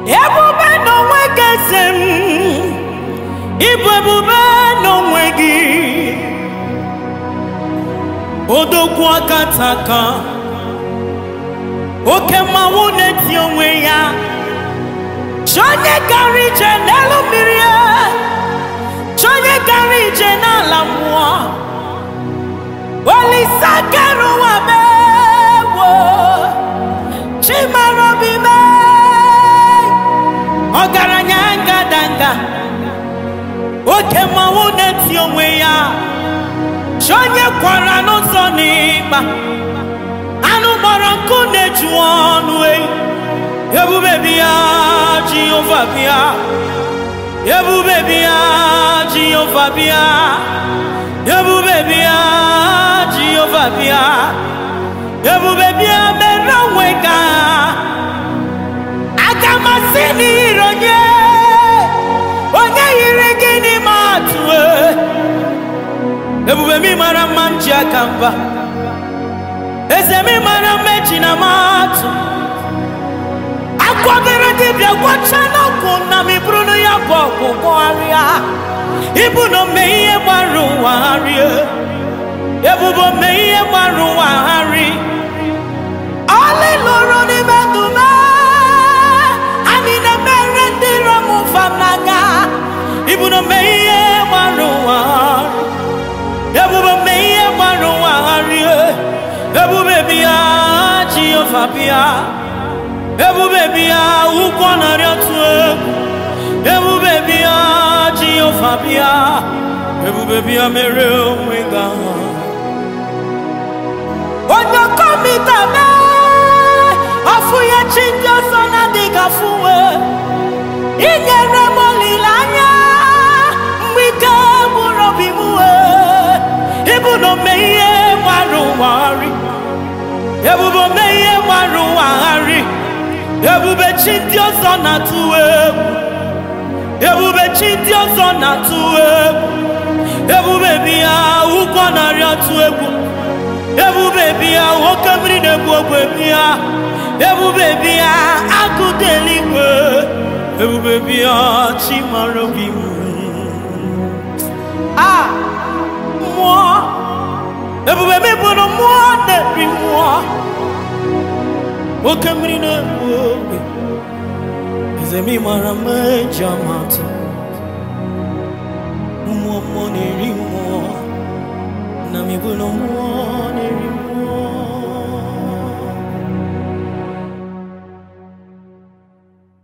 ebube n'onwe gị eze m ịbụ ebube n'onwe gị odogwu aka taka oke mmanwụ na-eti onwe ya chi onye gara ije n'elu mmiri ya chi onye gara ije n'ala mmụọ olise kere ụwa mewo chimara obi mee ọgaranya ngadanga oke mmanwụ na-eti onwe ya chi onye kwara n'ụzọ n'ịgba anụ gbara nkụ na-eju ọnụ eyi ebube bịa jehova bịa ebube bịa jehova bịa ebube bịa jehova bịa ebube bịa mere onwe ka aga masị n'ire onye onye yiri gị n'ime atụ e. ebube mi mara mma m ji aka mba eze mi mara mma eji na m atụ akwadoro dibịa gwacha n'ọgwụ na m iburu ya bụ ọgwụ gwọgharịa ịbụ na ome ihe gbara ụwa gharịa ebubo ome ihe gbara ụwa gharị ọlị lụrụ n'ime ndụ m anyị na-emere ndị iro m ụfa n'anya ịbụ na ome ihe gbara ụwa gharị ebube ome ihe gbara ụwa gharịa ebube bịa jehova bịa ebube bịa ụgwọ narị otu egwu ebube bịa jehova bịa ebube bịa mere onwe ga onye kọmita mee ọfụ ya chi ndị ọzọ na-adịghị afụwe inyere m olileanya mgbe ike gwụrụ obi m wee ịbụ na ome ihe gbara ụwa gharị ebube ome ihe gbara ụwa gharị ebube chi ndị ọzọ na-atụ egwu ebube chi ndị ọzọ na-atụ egwu ebube bịa ụgwọ narị atụ egwu ebube bịa oke mmiri na-egbu ogwe bịa ebube bịa agụ dị eluigwe ebube bịa chi mara obi m a mmụọ ebube m bụrụ mmụọ na-eri mmụọ oke mmiri na-egbu ogwe eze m mara mma eji amatụ mmụọ mmụọ na-eri mmụọ na m bụrụ mmụọ na